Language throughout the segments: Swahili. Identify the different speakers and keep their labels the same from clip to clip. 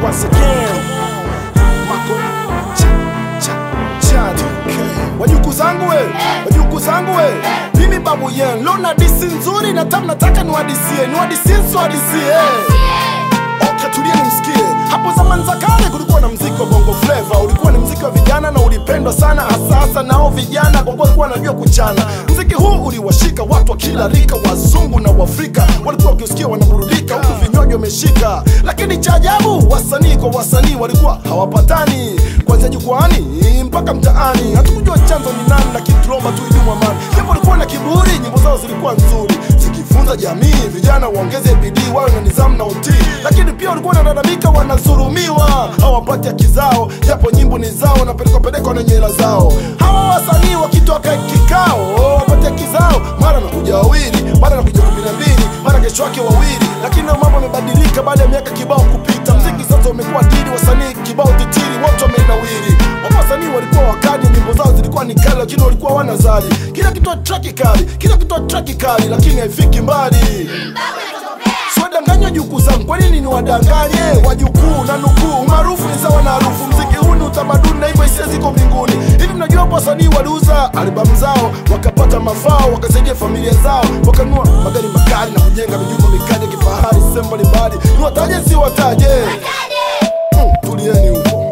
Speaker 1: once again. Mako cha cha cha Wajuku zangu we, wajuku zangu we. Mimi babu yen, leo na disi nzuri na tamu nataka niwadisie, niwadisie siwadisie. Okay, tulia nimsikie. Hapo zamani za kale kulikuwa na mziki wa bongo flava, ulikuwa ni mziki wa vijana na ulipendwa sana, hasa hasa nao vijana kwa kuwa walikuwa wanajua kuchana. Mziki huu uliwashika watu wa kila rika, wazungu na Waafrika walikuwa wakiusikia wanaburudika, huku vinywaji wameshika. Lakini cha ajabu, wasanii kwa wasanii walikuwa hawapatani, kuanzia jukwani mpaka mtaani. Hatukujua chanzo ni nani, lakini tuliomba tu idumu amani. Japo walikuwa na kiburi, nyimbo zao zilikuwa nzuri zikifunza jamii, vijana waongeze bidii, wawe na nidhamu na utii. Lakini pia walikuwa wanalalamika, wanadhulumiwa, hawapati haki zao, japo nyimbo ni zao, wanapelekwa pelekwa na nyela zao. Hawa wasanii wakitoka kikao wapate haki zao, mara nakuja wawili, mara nakuja kumi na mbili, mara kesho yake wawili. Lakini na mambo yamebadilika baada ya miaka kibao kupita. Mziki sasa umekuwa dini, wasanii kibao titiri, wote wamenawiri. Wapo wasanii walikuwa wakali, nyimbo zao zilikuwa ni kali, lakini walikuwa wanazali. Kila kitu traki kali, kila kitu traki kali, lakini haifiki mbali. Siwadanganywa jukuu zangu, kwa nini niwadanganye? Wajukuu na nukuu, maarufu ni sawa na harufu. Mziki huu ni utamaduni na hivyo hisia ziko mbinguni. Hivi mnajua hapo wasanii waliuza albamu zao wakapata mafao, wakasaidia familia zao, wakanunua magari makali na kujenga mijumba mikali ya kifahari sehemu mbalimbali. Niwataje si wataje? Hmm, tulieni huko.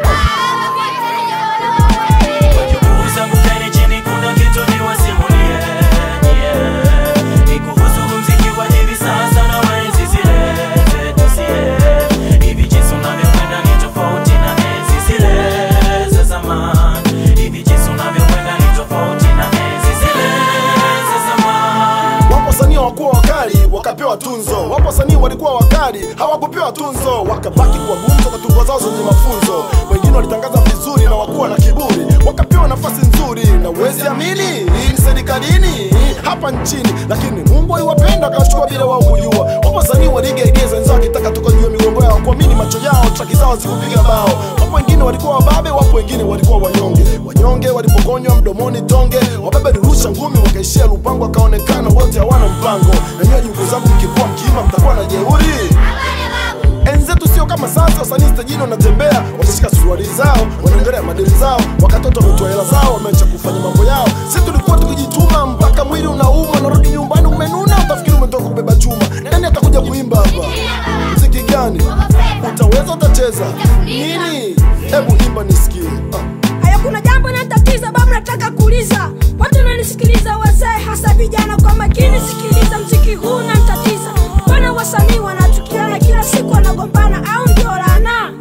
Speaker 2: Wajukuu zangu kaeni chini, kuna kitu niwasimulie, yeah. Ni kuhusu muziki wa hivi sasa na wa enzi zile zetu sie. Hivi jinsi unavyokwenda ni tofauti na enzi zile za zamani. Hivi jinsi unavyokwenda ni tofauti na enzi zile za zamani.
Speaker 1: Wapo wasanii hawakuwa wakali wakapewa tunzo, wapo wasanii walikuwa wakali hawakupewa tunzo, wakabaki kuwa gumzo kwa tungo zao zenye mafunzo. Wengine walitangaza vizuri na wakuwa na kiburi, wakapewa nafasi nzuri, na uwezi amini hii ni serikalini hapa nchini, lakini Mungu aliwapenda akawachukua bila wao kujua. Wapo wasanii waligeigeza wenzao wakitaka toka juu ya migongo yao, kuamini macho yao, traki zao zikupiga bao. Wapo wengine walikuwa wababe, wapo wengine walikuwa wanyonge. Wanyonge walipokonywa mdomoni tonge, wababe walirusha ngumi, wakaishia Lupango, wakaonekana wote hawana mpango. Na nyinyi ndugu zangu, mkikuwa mkiima mtakuwa na jeuri. Enzi zetu sio kama sasa, wasanii stajini wanatembea, watashika suruali zao, wanaongelea madeni zao, wakatoto wametoa hela zao, wameacha kufanya mambo yao. Sisi tulikuwa tukijituma mpaka mwili unauma, unarudi nyumbani umenuna, utafikiri umetoka kubeba chuma. Nani atakuja kuimba hapa? Mziki gani utaweza? Utacheza nini? Hebu imba nisikie. Ah.
Speaker 3: Haya, kuna jambo natatiza babu, nataka kuuliza watu nanisikiliza, wazee hasa vijana, kwa makini sikiliza, mziki huu nantatiza. Mbona wasanii wanachukiana kila siku, wanagombana au ndio laana?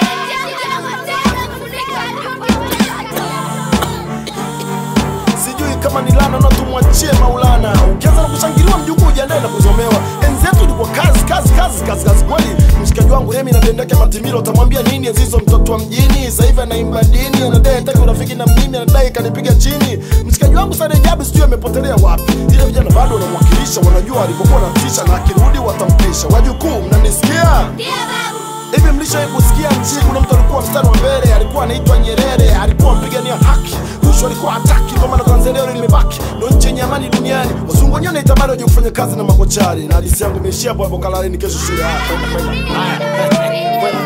Speaker 1: sijui kama ni lana na tumwachie Maulana. Ukianza na kushangiliwa mjukuu, ujiandae na kuzomewa. Enzi yetu ilikuwa kazi kazi kazi kazi kazi kweli. Mshikaji wangu Remi na Dendeke Matimilo, utamwambia nini Azizo mtoto wa mjini? Sasa hivi anaimba dini, anadai hataki urafiki na mimi, anadai kanipiga chini. Mshikaji wangu Sade Jabu sijui amepotelea wapi. Ile vijana bado wanamwakilisha, wanajua alipokuwa natisha, na akirudi watampisha. Wajukuu, mnanisikia? Hivi mlishawahi kusikia nchi kuna mtu alikuwa mstari wa mbele, alikuwa anaitwa Nyerere, alikuwa mpigania haki, rushwa alikuwa hataki, ndio maana Tanzania leo limebaki ndio nchi yenye amani duniani. Wazungu wenyewe wanaitamani waje kufanya kazi na makochari, na hadithi yangu imeishia hapo hapo. Kalaleni kesho shule. Haya, kwenda, kwenda. Haya, kwenda.